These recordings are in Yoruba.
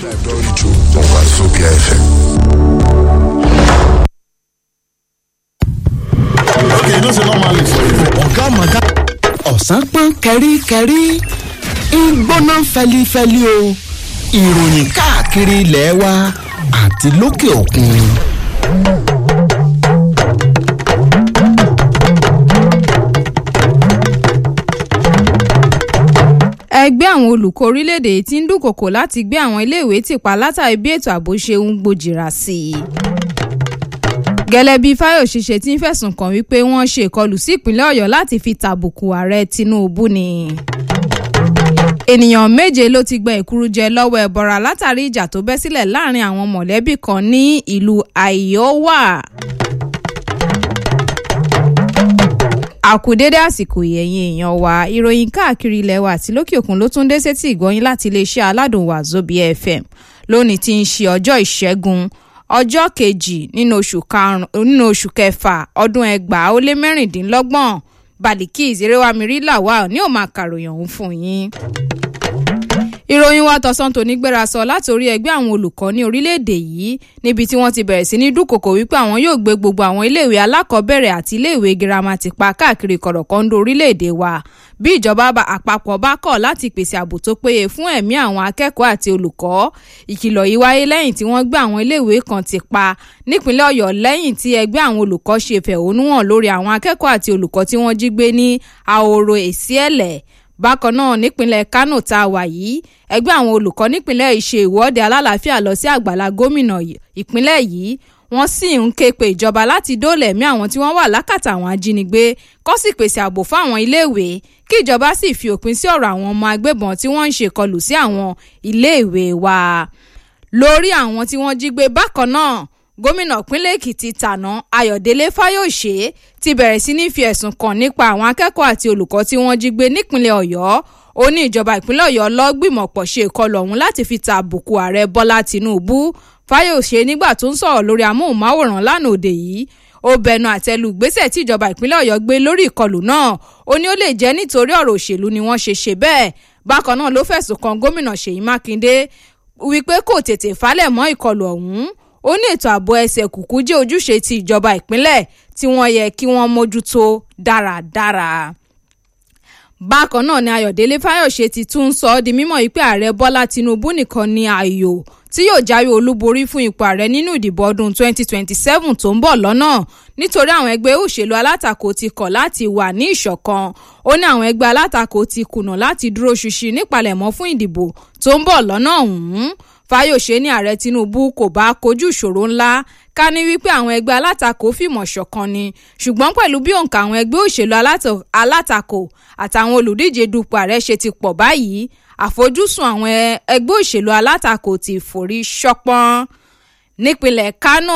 Doricho on Wazobia FM. Okay, you know say normally for you. ọ̀gá mọ̀gá ọ̀sán pọ́n kẹ́ríkẹ́rí ń gbóná fẹlifẹli o ìròyìn káàkiri ilẹ̀ wa àti lókè òkun. ẹgbẹ́ àwọn olùkọ́ orílẹ̀-èdè yìí ti ń dúnkòkò láti gbé àwọn iléèwé tìpa látàrí bí ètò ààbò ṣe ń gbòjìrà sí i. gẹ́lẹ́ bí fáyọ̀ṣe ṣe ti ń fẹ̀sùn kàn wípé wọ́n ṣe ìkọlù sí ìpínlẹ̀ ọ̀yọ́ láti fi tàbùkù ààrẹ tinubu ni. ènìyàn méje ló ti gba ìkúrújẹ lọ́wọ́ ẹ̀bọ̀ra látàrí ìjà tó bẹ́ sílẹ̀ láàrin àwọn mọ̀lẹ́bí kan ní ìlú àìyọ́wà. àkùdédé àsìkò ìyẹ̀yìn èèyàn wa ìròyìn káàkiri ilẹ̀ wa àti lókè òkun ló tún dé sétí ìgbọ́yìn láti iléeṣẹ́ aládùn Wazobia FM lónìí tí ń ṣe ọjọ́ ìṣẹ́gun ọjọ́ kejì nínú oṣù karùn-ún nínú oṣù kẹfà ọdún ẹgbàá ó lé mẹ́rìndínlọ́gbọ̀n Balikis erewamiri lawal ní òun máa kàròyìn ọ̀hún fún yín ìròyìn wa tọ̀sán tòní gbéra sọ láti orí ẹgbẹ́ àwọn olùkọ́ ní orílẹ̀-èdè yìí níbi tí wọ́n ti bẹ̀rẹ̀ sí ní dúnkòkò wípé àwọn yóò gbé gbogbo àwọn iléèwé alákọ̀ọ́bẹ̀rẹ̀ àti iléèwé girama ti pa káàkiri kọ̀rọ̀kọ́ńdó orílẹ̀-èdè wa bí ìjọba àpapọ̀ bá kọ̀ láti pèsè ààbò tó péye fún ẹ̀mí àwọn akẹ́kọ̀ọ́ àti olùkọ́ ìkìlọ̀ yìí wáyé lẹ́yìn tí wọ́n gbé àwọn iléèwé kan ti pa nípínlẹ̀ ọ̀yọ́ lẹ́yìn tí ẹgbẹ́ àwọn olùkọ́ ṣe fẹ̀hónúhàn lórí àwọn akẹ́kọ̀ọ́ àti olùkọ́ tí wọ́n jí gbé ní ahoro èsìẹ̀lẹ̀ bákan náà nípínlẹ̀ kánò tá a wà yìí ẹgbẹ́ àwọn olùkọ́ nípínlẹ̀ yìí ṣe ìwọ́de alálàáfíà lọ sí àgbàlá gómìnà ìpínlẹ̀ yìí wọ́n sì ń ké pe ìjọba láti dóòlà ẹ̀mí àwọn tí wọ́n wà lákàtà àwọn ajínigbé kó sì pèsè ààbò fún àwọn iléèwé kí ìjọba sì fi òpin sí ọ̀rọ̀ àwọn ọmọ agbébọn tí wọ́n ń ṣèkọlù sí àwọn iléèwé wa lórí àwọn tí wọ́n jí gbé bákan náà gómìnà ìpínlẹ̀ èkìtì tàná ayọ̀délé fáyọ̀ṣe ti bẹ̀rẹ̀ sí ní fi ẹ̀sùn kàn nípa àwọn akẹ́kọ̀ọ́ àti olùkọ́ tí wọ́n jí gbé nípínlẹ̀ ọ̀yọ́ ó ní ìjọba ìpínlẹ̀ ọ̀yọ́ lọ́gbìmọ̀pọ̀ ṣe ìkọlù ọ̀hún láti fi ta àbùkù ààrẹ bọ́lá tìǹbù fáyọ̀ṣe nígbà tó ń sọ̀rọ̀ lórí amóhùnmáwòrán lánàá òde yìí ó bẹnu àtẹ́lù gbésẹ̀ tí ìjọba ìpínlẹ̀ ọ̀yọ́ gbé lórí ìkọlù náà ó ní ó lè jẹ́ nítorí ọ̀rọ̀ òṣèlú ni wọ́n ṣe ṣe bẹ́ẹ̀ bákan náà ló fẹ̀sùn kan gómìnà ṣèyí mákindé wípé kò tètè falẹ̀ mọ́ ìkọlù ọ̀hún ó ní ètò ààbò ẹsẹ̀ kùkú jẹ́ ojúṣe ti ìjọba ìpínlẹ̀ tí wọ́n yẹ kí wọ́n mójútó dáradára. bákan náà ni ayọ̀délé fáyọ̀ṣe ti tún sọ ọ́ di mímọ̀ yìí pé ààrẹ bọ́lá tinubu nìkan ni ààyò tí yóò jáwé olúborí fún ipò ààrẹ nínú ìdìbò ọdún 2027 tó ń bọ̀ lọ́nà nítorí àwọn ẹgbẹ́ òṣèlú alátakò ti kọ̀ láti wà ní ìṣọ̀kan ó ní àwọn ẹgbẹ́ alátakò ti kùnà láti dúró ṣinṣin nípalẹ̀mọ́ fún ìdìbò tó ń bọ̀ lọ́nà ọ̀hún fáyọ̀ṣe ní ààrẹ tinubu kò bá kojú ìṣòro ńlá ká ní wípé àwọn ẹgbẹ́ alátakò fìmọ̀ ṣọ̀kan ni ṣùgbọ́n pẹ̀lú bí òǹkà àwọn ẹgbẹ́ òṣèlú alátakò àtàwọn olùdíje dupò ààrẹ ṣe ti pọ̀ báyìí àfojúsùn àwọn ẹgbẹ́ òṣèlú alátakò ti forí ṣọpọ́n nípínlẹ̀ kánò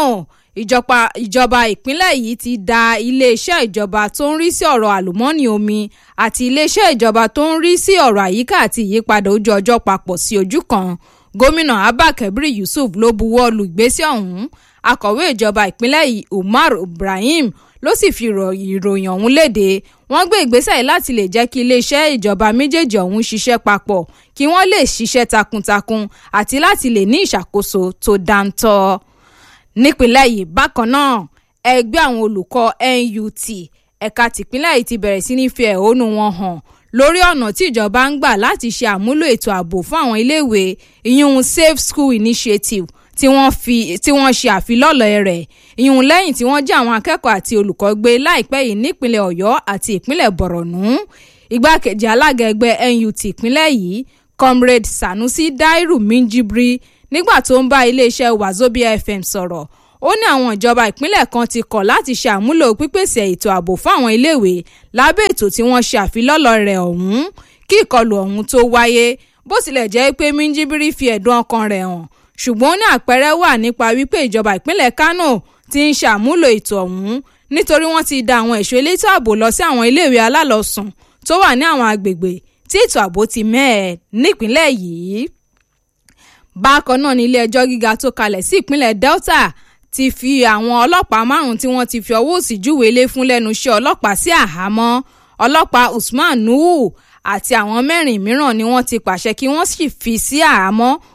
ìjọba ìpínlẹ̀ yìí ti da iléeṣẹ́ ìjọba tó ń rí sí ọ̀rọ̀ àlùmọ́ọ́nì omi àti iléeṣẹ́ ìjọba tó ń rí sí ọ̀rọ̀ àyíká àti ìyípadà ojú ọjọ́ papọ̀ sí ojú kan gómìnà abba kabir yusuf ló buwọ́ lu ìgbésẹ̀ ọ̀hún akọ̀wé ìjọba ìpínlẹ̀ yìí umar ibrahim ló sì fi ìròyìn ọ̀hún léde wọ́n gbé ìgbésẹ̀ yìí láti lè jẹ́ kí iléeṣẹ́ ìjọba méjèèjì ọ̀hún ṣiṣẹ́ papọ̀ kí wọ́n lè ṣiṣẹ́ takuntakun àti láti lè ní ìṣàkóso tó dáńtọ́ nípínlẹ̀ yìí bákan náà ẹgbẹ́ àwọn olùkọ́ NUT ẹ̀ka tìpínlẹ̀ yìí ti bẹ̀rẹ̀ sí ní fi ẹ̀hónú wọn hàn lórí ọ̀nà tí ìjọba ń gbà láti ṣe àmúlò ètò ààbò fún àwọn iléèwé ìyún safe school initiative tí wọ́n fi tí wọ́n ṣe àfilọ́lọ̀ rẹ̀ ìyún lẹ́yìn tí wọ́n jí àwọn akẹ́kọ̀ọ́ àti olùkọ́ gbé láìpẹ́ yìí nípínlẹ̀ ọ̀yọ́ àti ìpínlẹ̀ bọ̀rọ̀nù igbákejì alága ẹgbẹ́ NUT ìpínlẹ̀ yìí comrade sanusi dairu minjibri nígbà tó ń bá iléeṣẹ́ Wazobia FM sọ̀rọ̀ ó ní àwọn ìjọba ìpínlẹ̀ kan ti kọ̀ láti ṣe àmúlò pípèsè ètò ààbò fún àwọn iléèwé lábẹ́ ètò tí wọ́n ṣe àfilọ́lọ̀ rẹ̀ ọ̀hún kí ìkọlù ọ̀hún tó wáyé bó tilẹ̀ jẹ́ pé minjibiri fi ẹ̀dùn ọkàn rẹ̀ hàn ṣùgbọ́n ní àpẹẹrẹ wà nípa wípé ìjọba ìpínlẹ̀ Kánò ti ń ṣàmúlò ètò ọ̀hún nítorí wọ́n ti da àwọn ẹ̀ṣọ́ elétò ààbò lọ sí àwọn iléèwé alálọ́sùn tó wà ní àwọn agbègbè tí ètò ààbò ti mẹ́ẹ̀ nípínlẹ̀ yìí. bákan náà ní ilé ẹjọ́ gíga tó kalẹ̀ sí ìpínlẹ̀ Delta ti fi àwọn ọlọ́pàá márùn-ún tí wọ́n ti fi ọwọ́ òsì júwèé lé fún lẹ́nu iṣẹ́ ọlọ́pàá sí àhámọ́ ọlọ́pàá Usman Nuhu àti àwọn mẹ́rin mìíràn ni wọ́n ti pàṣẹ kí wọ́n sì fi sí àhámọ́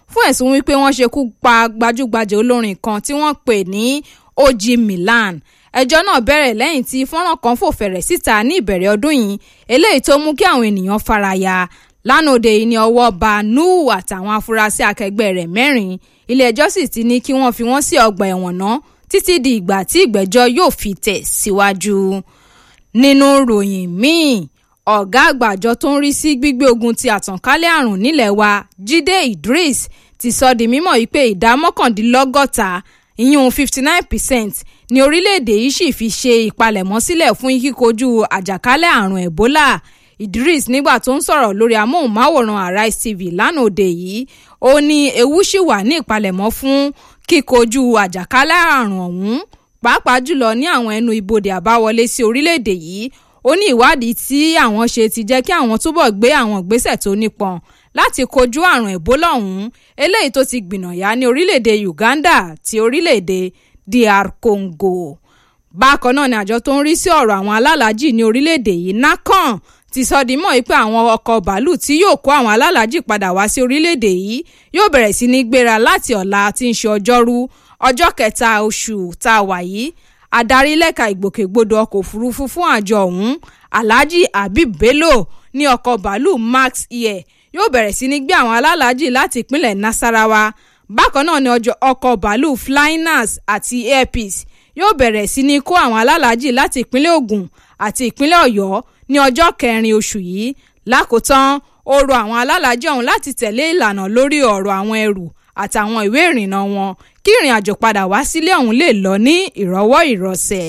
fún ẹ̀sùn wípé wọ́n ṣekú pa gbajúgbajà olórin kan tí wọ́n pè ní og milan ẹjọ́ náà bẹ̀rẹ̀ lẹ́yìn tí fọ́nrán kan fò fẹ̀rẹ̀ síta ní ìbẹ̀rẹ̀ ọdún yìí eléyìí tó mú kí àwọn ènìyàn faraya lánàá òde yìí ni ọwọ́ bá nuhu àtàwọn afurasí akẹgbẹ́ rẹ̀ mẹ́rin ilé-ẹjọ́ sì ti ní kí wọ́n fi wọ́n sí ọgbà ẹ̀wọ̀n náà títí di ìgbà tí ìgbẹ́jọ́ yóò fi tẹ̀ síwájú. nínú ròyìn míì ọ̀gá àgbà àjọ tó ń rí sí gbígbé ogun ti àtànkálẹ̀ àrùn nílẹ̀ wa jíde idris ti sọ di mímọ̀ yìí pé ìdá mọ́kàndínlọ́gọ́ta ìyún fifty nine percent ní orílẹ̀-èdè yìí sì fi ṣe ìpalẹ̀mọ́ sílẹ̀ fún kíkojú àjàkálẹ̀ àrùn ebola idris nígbà tó ń sọ̀rọ̀ lórí amóhùnmáwòrán arise tv lánàá òde yìí ó ní ewu ṣì wà ní ìpalẹ̀mọ́ fún kíkojú àjàkálẹ̀ àrùn ọ̀hún pàápàá jùlọ ní àwọn ẹnu ibodè àbáwọlé sí orílẹ̀-èdè yìí ó ní ìwádìí tí àwọn ṣe ti jẹ́ kí àwọn túbọ̀ gbé àwọn ìgbésẹ̀ tó nípọn láti kojú àrùn ebola ọ̀hún eléyìí tó ti gbìnàyà ní orílẹ̀-èdè uganda ti orílẹ̀-èdè dr congo bákan náà ni àjọ tó ń rí sí ọ̀rọ̀ àwọn alálàájì ní orílẹ̀-èdè yìí nakan ti sọ di mọ́ pé àwọn ọkọ̀ bàálù tí yóò kó àwọn alálàájì padà wá sí orílẹ̀-èdè yìí yóò bẹ̀rẹ̀ sí ní gbéra láti ọ̀la tí ń ṣe ọjọ́rú ọjọ́ kẹta oṣù tá a wà yìí adarí lẹ́ka ìgbòkègbodò ọkọ̀ òfurufú fún àjọ ọ̀hún alhaji habib bello ní ọkọ̀ bàálù max air yóò bẹ̀rẹ̀ sí ní gbé àwọn alálàájì láti ìpínlẹ̀ nasarawa bákan náà ni ọkọ̀ bàálù flynas àti airpeace yóò bẹ̀rẹ̀ sí ní kó àwọn alálàájì láti ìpínlẹ̀ ogun àti ìpínlẹ̀ ọ̀yọ́ ní ọjọ́ kẹrin oṣù yìí lákòótán ó rọ àwọn alálàájì ọ̀hún láti tẹ̀lé ìlànà lórí ọ̀rọ̀ àwọn ẹrù àtàwọn ìwé ìrìnnà wọn kí ìrìn àjò padà wá sílé ọ̀hún lè lọ ní ìrọ̀wọ́ ìrọ̀sẹ̀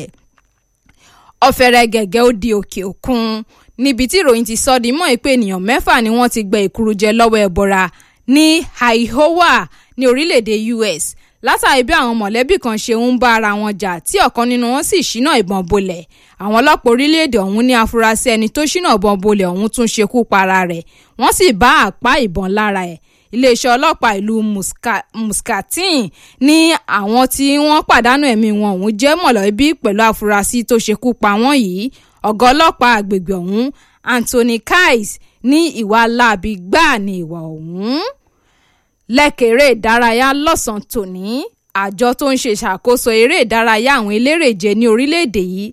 ọ̀fẹ́rẹ́ gẹ̀gẹ́ ó di òkè òkun níbi tí ìròyìn ti sọ di mọ́ pé ènìyàn mẹ́fà ni wọ́n ti gbẹ ìkurujẹ lọ́wọ́ ẹ̀bọra ní iowa ní orílẹ̀-èdè us látàrí bí àwọn mọ̀lẹ́bí kan ṣe ń bá ara wọn jà tí ọ̀kan nínú wọn sì ṣínà ìbọn bolẹ̀ àwọn ọlọ́pàá orílẹ̀-èdè ọ̀hún ní afurasí ẹni tó ṣínà ìbọn bolẹ̀ ọ̀hún tún ṣekú para rẹ̀ wọ́n sì bá àpá ìbọn lára ẹ̀ iléeṣẹ́ ọlọ́pàá ìlú muscatin ní àwọn tí wọ́n pàdánù ẹ̀mí wọn ọ̀hún jẹ́ mọ̀lẹ́bí pẹ̀lú afurasí tó ṣekú pa wọ́n yìí ọ̀gá ọlọ́pàá àgbègbè ọ̀hún anthony kais ní ìwà láabi gbáà ní ìwà ọ̀hún lẹ́kẹ̀rẹ́ ìdárayá lọ́sàn-án tòní àjọ tó ń ṣe ìṣàkóso eré ìdárayá àwọn elérèje ní orílẹ̀-èdè yìí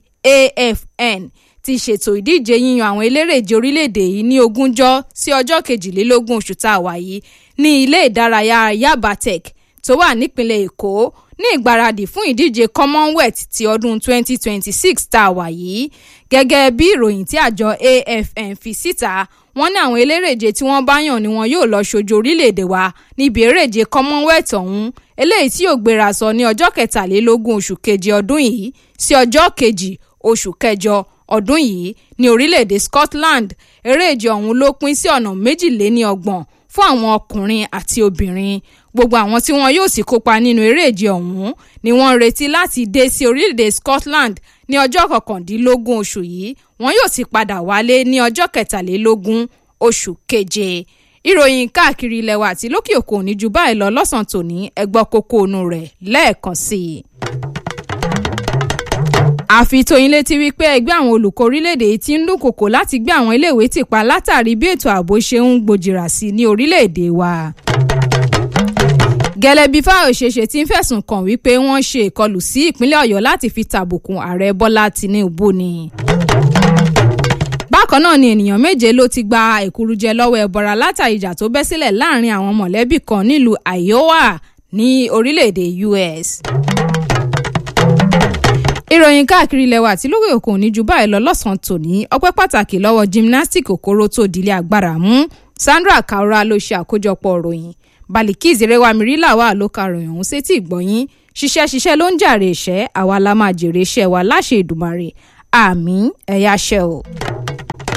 afn ti ṣètò ìdíje yíyan àwọn elérèje orílẹ̀-èdè yìí ní ogúnjọ́ sí ọjọ́ kejìlélógún oṣù tá a wà yìí ní ilé ìdárayá yaba tech tó wà nípìnlẹ̀ èkó ní ìgbáradì fún ìdíje commonwealth ti ọdún 2026 tá a wà yìí gẹ́gẹ́ bí ìròyìn tí àjọ afn fi síta wọ́n ní àwọn elérèje tí wọ́n bá yàn ni wọn yóò lọ ṣojú orílẹ̀-èdè wa níbi eréje commonwealth ọ̀hún eléyìí tí yóò gbéra sọ ní ọjọ́ kẹtàlélógún oṣù keje ọdún yìí sí ọjọ́ kejì oṣù kẹjọ ọdún yìí ní orílẹ̀-èdè scotland eréje ọ̀hún ló pín sí ọ̀nà méjìléníọgbọ̀n fún àwọn ọkùnrin àti obìnrin gbogbo àwọn tí wọn yóò sì kópa nínú eréje ọ̀hún ni wọ́n ń retí láti dé sí orílẹ̀-èdè scotland ní ọjọ́ kọkàndínlógún oṣù yìí wọn yóò sì padà wálé ní ọjọ́ kẹtàlélógún oṣù keje ìròyìn káàkiri ilẹ̀ wa àti lókè òkun ní ju báyìí lọ lọ́sàn-án tòní ẹgbọ́ kókó onú rẹ̀ lẹ́ẹ̀kan sí i àfi tóyin létí wípé ẹgbẹ́ àwọn olùkọ́ orílẹ̀-èdè yìí ti ń dúnkòkò láti gbé àwọn iléèwé tì pa látàrí bí ètò ààbò ṣe ń gbòjìrà sí ní orílẹ̀-èdè wa. gẹ́lẹ́ bí fáyọ̀ṣeṣe ti ń fẹ̀sùn kàn wípé wọ́n ṣe ìkọlù sí ìpínlẹ̀ ọ̀yọ́ láti fi tàbùkùn ààrẹ bọ́lá tìǹbù ni. bákan náà ni ènìyàn méje ló ti gba ìkurujẹ lọ́wọ́ ẹbọra látàrí ìjà tó bẹ́ sílẹ̀ láàrin àwọn mọ̀lẹ́bí kan nílùú iowa ní orílẹ̀-èdè us ìròyìn káàkiri ilẹ̀ wa àti lókè òkun ní ju báyìí lọ lọ́sàn-án tòní ọpẹ́ pàtàkì lọ́wọ́ gymnastic okoro tó dilé agbára mú sandra kaura ló ṣe àkójọpọ̀ ròyìn balikis rẹwàmírílà wà ló ka ròyìn ọ̀hún sétí ìgbọ̀nyín ṣiṣẹ́ ṣiṣẹ́ ló ń jàre ìṣẹ́ àwa la máa jèrè iṣẹ́ wa láṣẹ ìdùmarè àmì ẹ̀yà ṣẹ́ o.